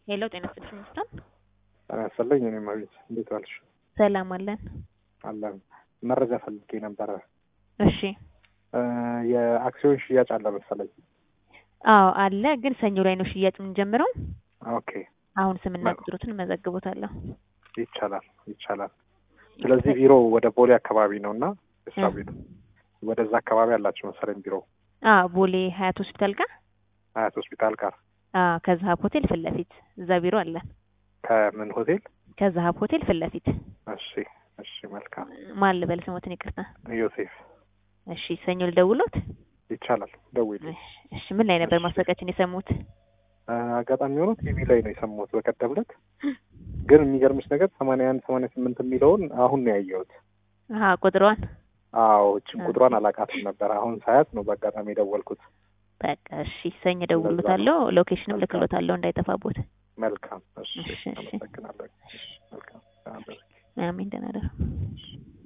ሄሎ ጤና ይስጥልኝ ይመስላል። ጤና ይስጥልኝ። እኔም አቤት፣ እንዴት ዋልሽ? ሰላም አለን። አለን። መረጃ ፈልጌ ነበረ። እሺ እ የአክሲዮን ሽያጭ አለ መሰለኝ። አዎ አለ፣ ግን ሰኞ ላይ ነው ሽያጭ የምንጀምረው። ኦኬ፣ አሁን ስምና መልካም። ቁጥሮትን እመዘግቦታለሁ። ይቻላል ይቻላል። ስለዚህ ቢሮ ወደ ቦሌ አካባቢ ነው እና እሷ እ። ቤት ወደዛ አካባቢ አላቸው መሰለኝ ቢሮ አዎ ቦሌ ሀያት ሆስፒታል ጋር ሀያት ሆስፒታል ጋር አዎ ከዛሀብ ሆቴል ፊት ለፊት እዛ ቢሮ አለን። ከምን ሆቴል? ከዛሀብ ሆቴል ፊት ለፊት እሺ እሺ፣ መልካም። ማን ልበል ስሞትን ይቅርታ። ዮሴፍ እሺ ሰኞ ልደውሎት። ይቻላል፣ ደውይልኝ። እሺ እሺ፣ ምን ላይ ነበር እሺ። ማስታወቂያችን የሰሙት? እ፣ አጋጣሚ ሆኖ ቲቪ ላይ ነው የሰማሁት በቀደም ዕለት። ግን የሚገርምሽ ነገር ሰማንያ አንድ ሰማንያ ስምንት የሚለውን አሁን ነው ያየሁት። አሀ ቁጥሯን አዎ እችን ኦኬ። ቁጥሯን አላውቃትም ነበር። አሁን ሳያት ነው በአጋጣሚ የደወልኩት። በቃ እሺ ሰኞ እደውልሎታለሁ። ሎኬሽንም መልካም። ልክሎታለሁ እንዳይጠፋቦት። መልካም። እሺ እሺ፣ እሺ። አመሰግናለሁ። እሺ፣ መልካም። አሜን ደህና እደሩ።